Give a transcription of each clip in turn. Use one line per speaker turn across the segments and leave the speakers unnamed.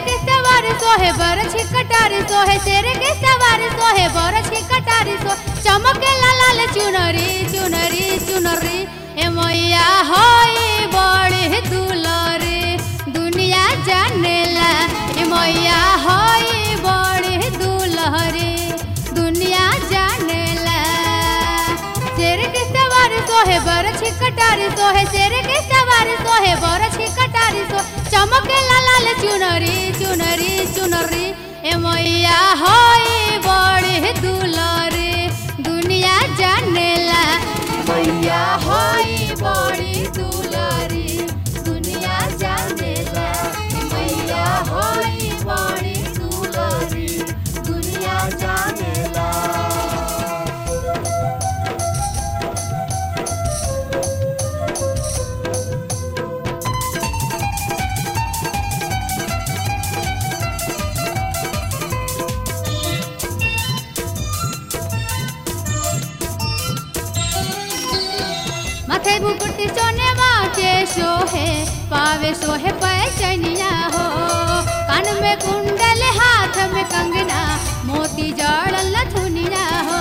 के सवार सोहे बरछ कटारी सोहे शेर के सवार सोहे बरछ कटारी सो चमके ला लाल चुनरी चुनरी चुनरी ए मैया होई बड़ी दुलरी दुनिया जानेला ए मैया होई बड़ी दुलहरी दुनिया जानेला शेर के सवार सोहे बरछ कटारी सोहे शेर के सवार सोहे बरछ कटारी सो चमके ला लाल चुनरी चुनरी चुनरी ए मैया होई बड़ी दुलरी दुनिया जानेला मैया होई बड़ी दुलरी दुनिया जानेला मैया होई बड़ी दुलरी दुनिया जानेला माथे मुकुट सोने के सोहे पावे सोहे पैचनिया हो कान में कुंडल हाथ में कंगना मोती जड़ल थुनिया हो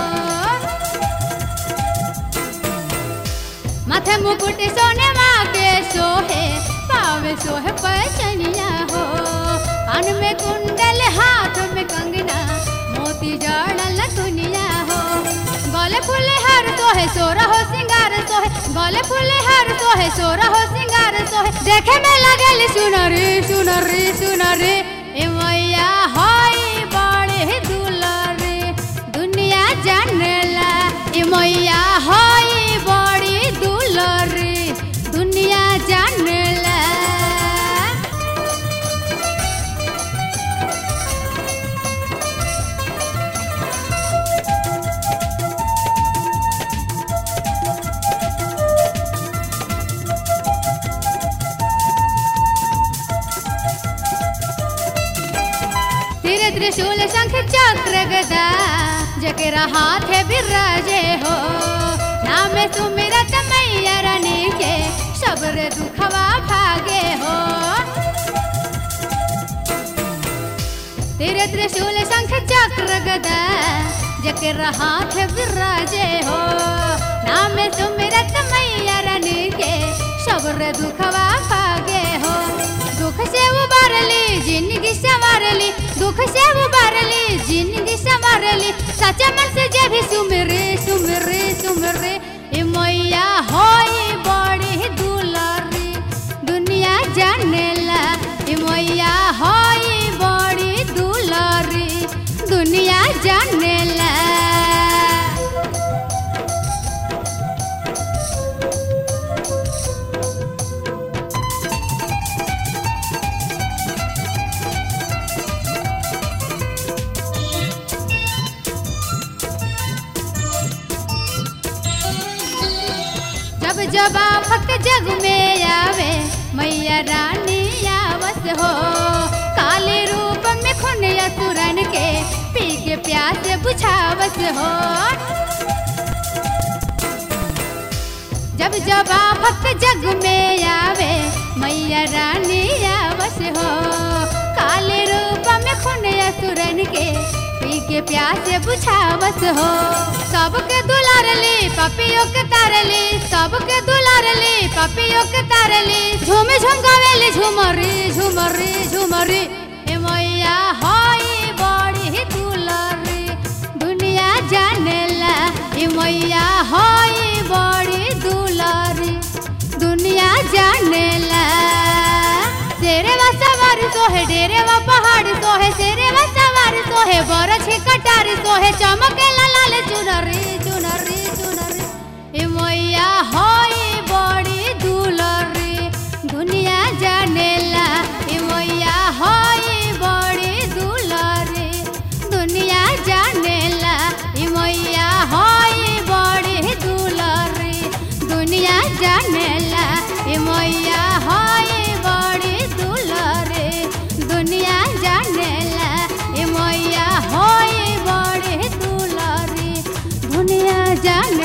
माथे मुकुट सोने के सोहे पावे सोहे पैचनिया हो कान में कुंडल हाथ में कंगना मोती जड़ल थुनिया हो गले फूले हर सोहे सोरा हो सिंगार सोहे गले फूले हर सोहे सोरा हो सिंगार सोहे देखे में लगल सुनरी सुनरी सुनरी ए मैया होई बड़े दुलरी दुनिया जानेला ए मैया होई बड़ी दुलरी दुनिया जानेला तीर त्रिशूल शंख चक्र गदा जकेरा हाथ है बिराजे हो नाम सुमिरत मैया रानी के शब्र दुखवा भागे हो तीर त्रिशूल शंख चक्र गदा जकेरा हाथ है बिराजे हो नाम सुमिरत मैया रानी के शब्र दुखवा भागे हो दुख से उबारली जिंदगी संवारली दुख से उबारली जिंदगी संवारली सच्चा मन से जे भी सुमरे सुमरे सुमरे ए मैया होई बड़ी दुलारी दुनिया जानेला ए मैया होई बड़ी दुलारी दुनिया जानेला जब जब आफत जग में आवे मैया रानी आवस हो काले रूप में खुन असुरन के पी के प्यास बुझावस हो जब जब आफत जग में आवे मैया रानी आवस हो काले रूप में खुन असुरन के पी के प्यास बुझावस हो सबके दुलारली पपियों के तारली सबके दुलारली पपियों के तारली झूम झूम गावेली झूमरी झूमरी झूमरी ए मैया होई बड़ी दुलारी दुनिया जानेला ए मैया होई बड़ी दुलारी दुनिया जानेला शेरे वा सवार सोहे डेरे वा पहाड़ सोहे शेरे वा सवार सोहे बरछ कटारी सोहे चमके ला लाल चुनरी चुनरी चुनरी ए मैया होई बड़ी दुलरी दुनिया जानेला ए मैया होई बड़ी दुलरी दुनिया जानेला ए मैया होई बड़ी दुलरी दुनिया जानेला ए मैया होई बड़ी दुलरी दुनिया जानेला ए मैया होई बड़ी दुलरी दुनिया जाने